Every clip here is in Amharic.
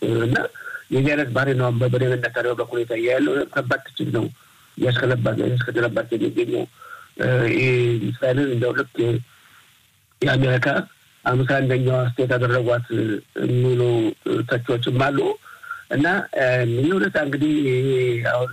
እና የዚህ አይነት ባህሪ ነው በቤንያሚን ኔታንያሁ በኩል የታየ ያለው ከባድ ትችት ነው እያስከተለባት የሚገኘው እስራኤልን እንደው ልክ የአሜሪካ አምሳ አንደኛዋ ስቴት ያደረጓት የሚሉ ተቾችም አሉ እና ይህ ሁኔታ እንግዲህ አሁን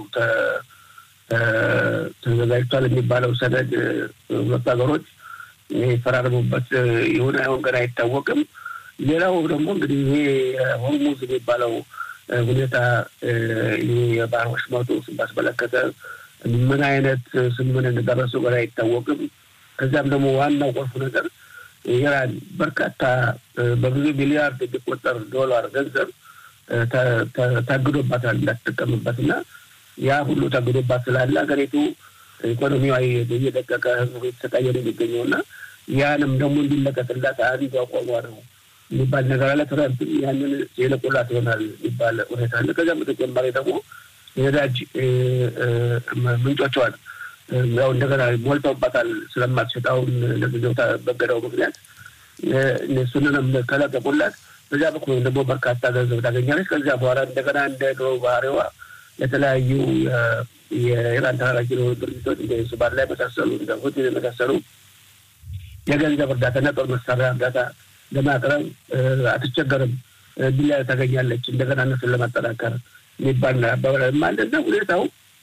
ተዘጋጅቷል የሚባለው ሰነድ ሁለቱ ሀገሮች የፈራረሙበት ይሁን አይሆን ገና አይታወቅም። ሌላው ደግሞ እንግዲህ ይሄ ሆርሙዝ የሚባለው ሁኔታ የባህር ወሽመጡ ባስመለከተ ምን አይነት ስምምነት እንደደረሱ ገና አይታወቅም። ከዚያም ደግሞ ዋናው ቁልፉ ነገር ኢራን በርካታ በብዙ ሚሊያርድ የሚቆጠር ዶላር ገንዘብ ታግዶባታል እንዳትጠቀምበት እና ያ ሁሉ ታግዶባት ስላለ ሀገሪቱ ኢኮኖሚዋ እየደቀቀ ህዝቡ የተሰቃየ ነው የሚገኘው እና ያንም ደግሞ እንዲለቀቅላት አንዱ አቋሟ ነው የሚባል ነገር አለ። ትረምፕ ያንን የለቁላት ይሆናል የሚባል ሁኔታ አለ። ከዚያም በተጨማሪ ደግሞ የነዳጅ ምንጮቿን ያው እንደገና ሞልተውባታል ስለማትሸጥ አሁን ለጊዜው በገዳው ምክንያት እሱንንም ከለቀቁላት በዚያ በኩል ደግሞ በርካታ ገንዘብ ታገኛለች። ከዚያ በኋላ እንደገና እንደ ድሮ ባህሪዋ የተለያዩ የኢራን ተላላኪ የሆኑ ድርጅቶች እንደ ሱባር ላይ መሳሰሉ እንደ ሁቲ የመሳሰሉ የገንዘብ እርዳታና ጦር መሳሪያ እርዳታ ለማቅረብ አትቸገርም፣ ድል ታገኛለች። እንደገና እነሱን ለማጠናከር የሚባል አባባል አለና ሁኔታው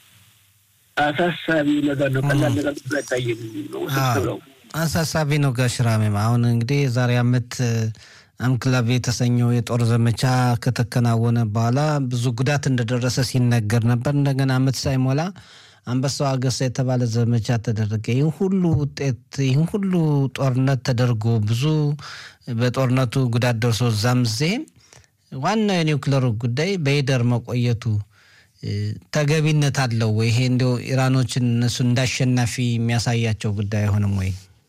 አሳሳቢ ነገር ነው። ቀላል ነገር አይታይም ነው ነው አሳሳቢ ነው። ጋሽ ራሜም አሁን እንግዲህ የዛሬ አመት አምክላቭ የተሰኘው የጦር ዘመቻ ከተከናወነ በኋላ ብዙ ጉዳት እንደደረሰ ሲነገር ነበር። እንደገና አመት ሳይሞላ አንበሳው አገሳ የተባለ ዘመቻ ተደረገ። ይህን ሁሉ ውጤት ይህን ሁሉ ጦርነት ተደርጎ ብዙ በጦርነቱ ጉዳት ደርሶ እዛም ዜም ዋናው የኒውክለሩ ጉዳይ በይደር መቆየቱ ተገቢነት አለው ወይ? ይሄ እንዲያው ኢራኖችን እነሱ እንዳሸናፊ የሚያሳያቸው ጉዳይ አይሆንም ወይ?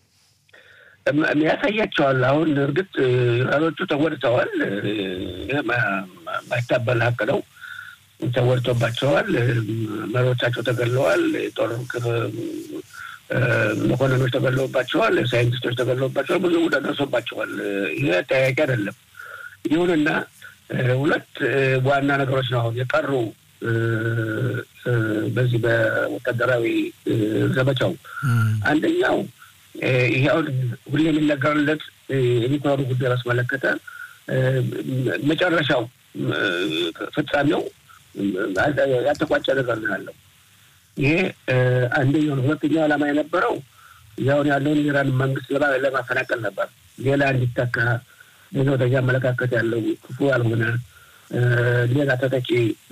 ያሳያቸዋል። አሁን እርግጥ ኢራኖቹ ተጎድተዋል። ማይታበል ሀቅ ነው። ተጎድቶባቸዋል። መሪዎቻቸው ተገለዋል። የጦር መኮንኖች ተገለውባቸዋል። ሳይንቲስቶች ተገለውባቸዋል። ብዙ ጉዳት ደርሶባቸዋል። ይህ ጠያቂ አይደለም። ይሁንና ሁለት ዋና ነገሮች ነው አሁን የቀሩ በዚህ በወታደራዊ ዘመቻው አንደኛው ይሄ አሁን ሁሌ የሚነገርለት የኒውክለሩ ጉዳይ ባስመለከተ መጨረሻው ፍጻሜው ያልተቋጨ ነገር ነው ያለው። ይሄ አንደኛው ነው። ሁለተኛው ዓላማ የነበረው ያሁን ያለውን የኢራን መንግስት ለማፈናቀል ነበር። ሌላ እንዲተካ ሌሎተኛ አመለካከት ያለው ክፉ ያልሆነ ሌላ ተተኪ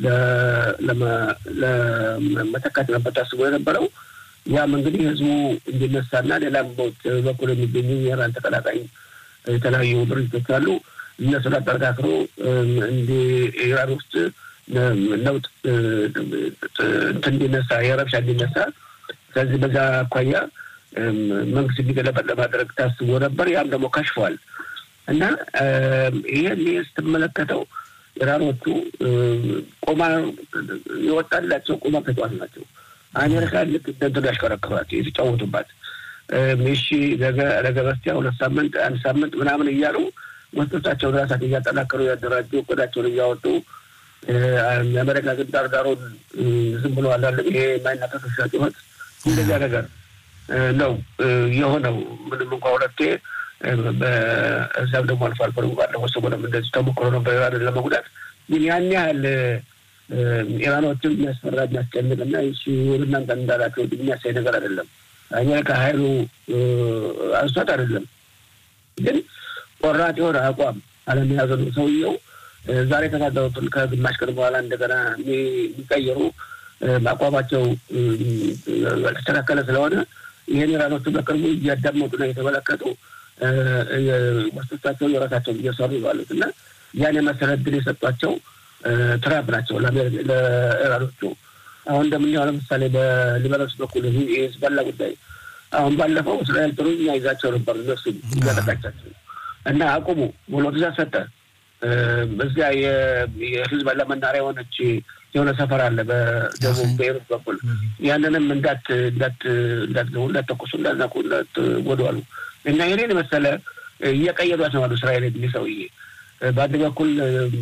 ለመተካት ነበር ታስቦ የነበረው። ያም እንግዲህ ህዝቡ እንዲነሳና ሌላም በኩል የሚገኙ የኢራን ተቀላቃይ የተለያዩ ድርጅቶች አሉ። እነሱን አጠረካክሮ እንዲ ኢራን ውስጥ ለውጥ እንዲነሳ የረብሻ እንዲነሳ ስለዚህ በዛ አኳያ መንግስት እንዲገለበጥ ለማድረግ ታስቦ ነበር። ያም ደግሞ ከሽፏል እና ይህን ስትመለከተው ኢራኖቹ ቁማር የወጣላቸው ቁማር ተጫዋች ናቸው። አሜሪካ ልክ እንደንትኑ ያሽከረክሯት የተጫወቱባት እሺ ነገ ነገ በስቲያ ሁለት ሳምንት አንድ ሳምንት ምናምን እያሉ መስጦቻቸውን ራሳቸው እያጠናከሩ ያደራጁ እቅዳቸውን እያወጡ የአሜሪካ ግን ዳርዳሩን ዝም ብሎ አላለም። ይሄ የማይናቀስ ውሻ ጩኸት እንደዚያ ነገር ነው የሆነው። ምንም እንኳ ሁለቴ በዛም ደግሞ አልፎ አልፎ ደግሞ ባለፈው ሰሞኑን እንደዚህ ተሞክሮ ነበር ኢራንን ለመጉዳት። ግን ያን ያህል ኢራኖችን የሚያስፈራ የሚያስጨንቅ እና እናንተ እንዳላቸው የሚያሳይ ነገር አይደለም። አሜሪካ ሀይሉ አንሷት አይደለም፣ ግን ቆራጥ የሆነ አቋም አለመያዘ ነው ሰውየው። ዛሬ የተናገሩትን ከግማሽ ቀን በኋላ እንደገና የሚቀየሩ አቋማቸው ያልተስተካከለ ስለሆነ ይህን ኢራኖቹ በቅርቡ እያዳመጡና እየተመለከቱ መስቶቻቸው የራሳቸውን እየሰሩ ባሉት እና ያን የመሰለ እድል የሰጧቸው ትራምፕ ናቸው ለኢራኖቹ። አሁን እንደምናየው ለምሳሌ በሊባኖስ በኩል የሂዝቦላ ጉዳይ አሁን ባለፈው እስራኤል ጥሩ ይዛቸው ነበር እነሱ እያጠቃቻቸው እና አቁሙ ብሎ ትእዛዝ ሰጠ። በዚያ የሂዝቦላ መናሪያ የሆነች የሆነ ሰፈር አለ በደቡብ ቤይሩት በኩል ያንንም እንዳት እንዳት እንዳትገቡ እንዳትተኩሱ እንዳትነኩ እንዳትጎዱ አሉ እና ይህንን መሰለ እየቀየዷት ነው አሉ እስራኤል ሰውዬ በአንድ በኩል